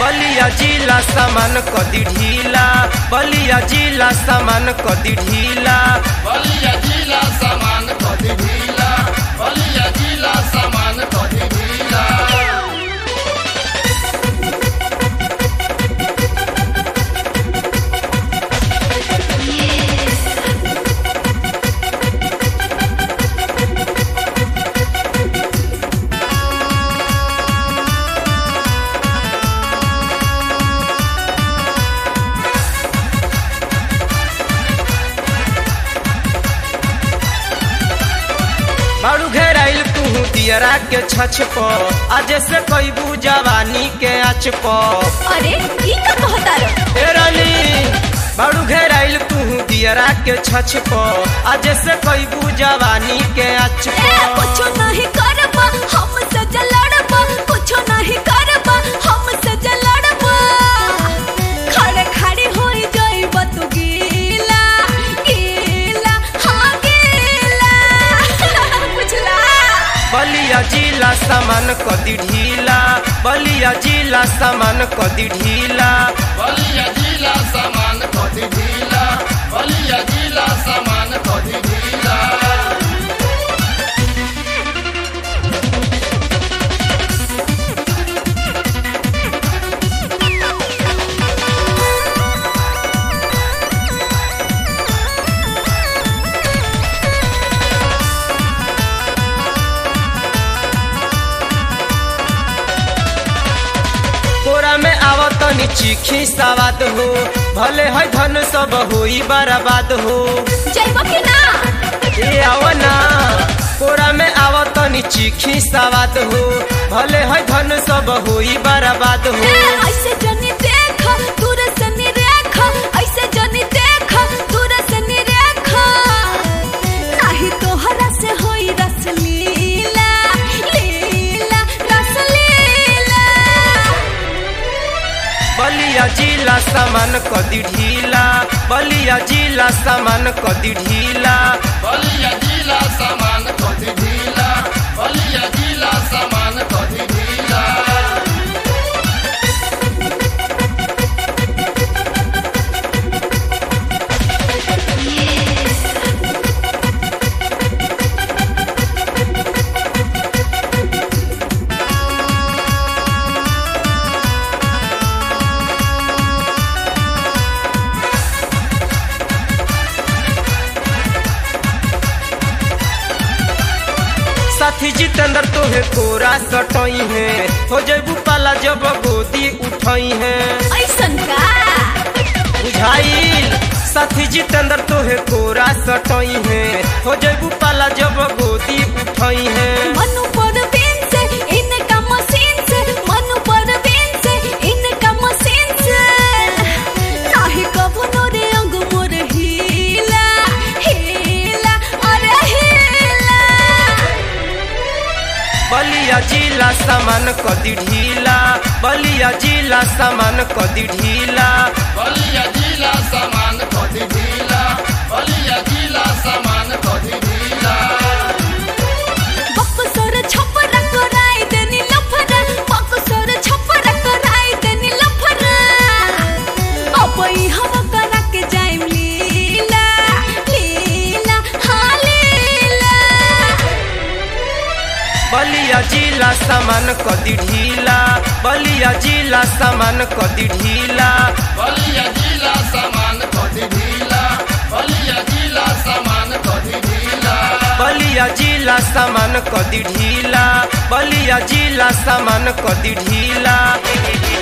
बलिया जिला सामान कदी ढीला बलिया जिला सामान कदी ढीला बलिया जिला सामान कदी ढीला बलिया जिला सामान कदी ढीला बारू घेराइल तू दियरा के छछ प आज से कैबू जवानी के आच प अरे ई का कहता रे ए रानी बारू घेराइल तू दियरा के छछ प आज से कैबू जवानी के आच ए कुछो प नहीं करबा हम से जलड़बा कुछो नहीं करबा हम से जलड़बा खड़े खड़े होई जाइब तू गीला गीला हाँ गीला बुझला बलिया जिला सामान कदी ढीला बलिया जिला सामान कदी ढीला बलिया जिला सामान कदी ढीला बलिया जिला सामान कदी ढीला कोरा में आवत नी चीखी सवाद हो भले है धन सब होई बर्बाद हो जाइब कि ना ए आवना कोरा में आवत नी चीखी सवाद हो भले है धन सब होई बर्बाद ए हो ऐसे जनी देख दूर से निरेख ऐसे जनी देख दूर से निरेख नाही तोहरा से होई रस लीला लीला रस लीला बलिया जिला सामान कदी ढीला बलिया जिला सामान कदी ढीला बलिया जिला सामान कदी ढीला बलिया जिला सामान कदी ढीला साथी जितेंद्र तोहे कोरा सटई है हो जैबू पाला जब गोदी उठई है ऐसन का बुझाइल साथी जितेंद्र तोहे कोरा सटई है हो जैबू पाला जब गोदी उठई है मनु परवीन से इनका मशीन से मनु परवीन से इनका मशीन से नाही कबो रे अंग मोर हीला हीला अरे हीला बलिया जिला सामान कदी ढीला बलिया जिला सामान कदी ढीला बलिया जिला सामान कदी ढीला बलिया जिला सामान कदी ढीला बक्सर छपरा कराई देनी लफरा बक्सर छपरा कराई देनी लफरा अबई हम करा के जाइम लीला लीला हाँ लीला बलिया जिला सामान कदी ढीला बलिया जिला सामान कदी ढीला बलिया जिला सामान कदी ढीला बलिया जिला सामान कदी ढीला बलिया जिला सामान कदी ढीला बलिया जिला सामान कदी ढीला